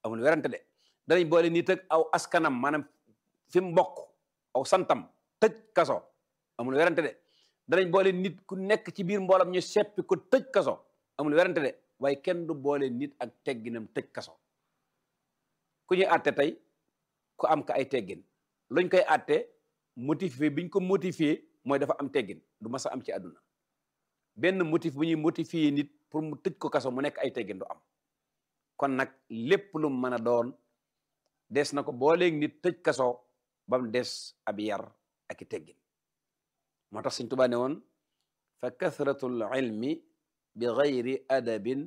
amul werante de danañ boole nit ak aw askanam maanaam fi mu mbokk aw santam tëj kaso amul werante de danañ boole nit ku nekk ci biir mboolam ñu seppi ko tëj kaso amul werante de waaye kenn du boole nit ak tegginam tëj kaso ku ñuy àtte tey ku am ka ay teggin luñ koy àtte motivé biñ ko motivé mooy dafa am teggin du mas a am ci àdduna benn motif bu ñuy motivé nit pour mu tëj ko kaso mu nekk ay teggin du am kon nag lépp lu mu mën a doon des na ko booleeg nit tëj kaso ba mu des ab yar ak i teggin moo tax Sëñ Tuubaa ne woon fa kathratul ilmi bi gayri adabin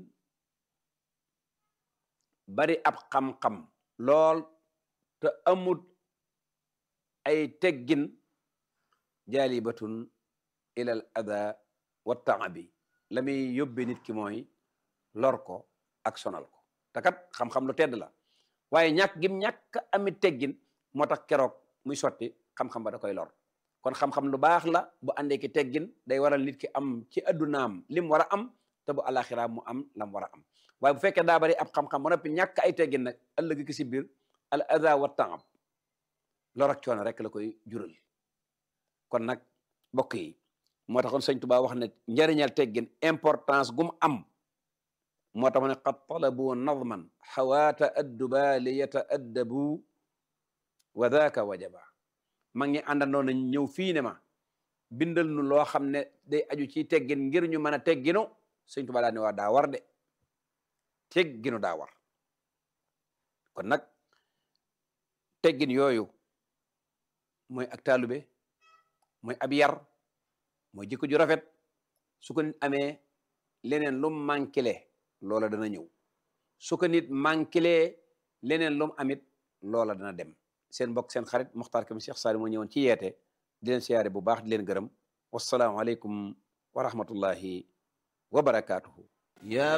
bari ab xam-xam lool te amut ay teggin jaalibatun ilal ada wa taabi la muy yóbbe nit ki mooy lor ko ak sonal ko te kat xam-xam lu tedd la waaye ñàkk gim ñàkk ami teggin moo tax keroog muy sotti xam-xam ba da koy lor kon xam-xam lu baax la bu àndee ki teggin day waral nit ki am ci addunaam lim war a am te bu alaxira mu am lam war a am waaye bu fekkee daa bari ab xam-xam ba noppi ñàkk ay teggin nag ëllëg ki si biir al ada wa taab lor ak coono rek la koy jural kon nag mbokk yi moo taxoon sëñ Tuubaa wax ne njëriñal teggin importance gum am moo tax mu ne qad talabu nadman xawaata adduba li yataaddabu wa daaka wajaba ma ngi àndandoo nañ ñëw fii ne ma bindal nu loo xam ne day aju ci teggin ngir ñu mën a tegginu sëñ Tuubaa daa ne waa daa war de tegginu daa war kon nag teggin yooyu mooy ak taalube mooy ab yar mooy jikko ju rafet su ko nit amee leneen lum manquele loola dana ñëw su ko nit manquele leneen lum amit loola dana dem seen mbokk seen xarit Muxtaar Kam Cheikh Saali moo ñëwoon ci yeete di leen siyaare bu baax di leen gërëm wasalaamu aleykum wa rahmatullahi wa barakaatuhu ya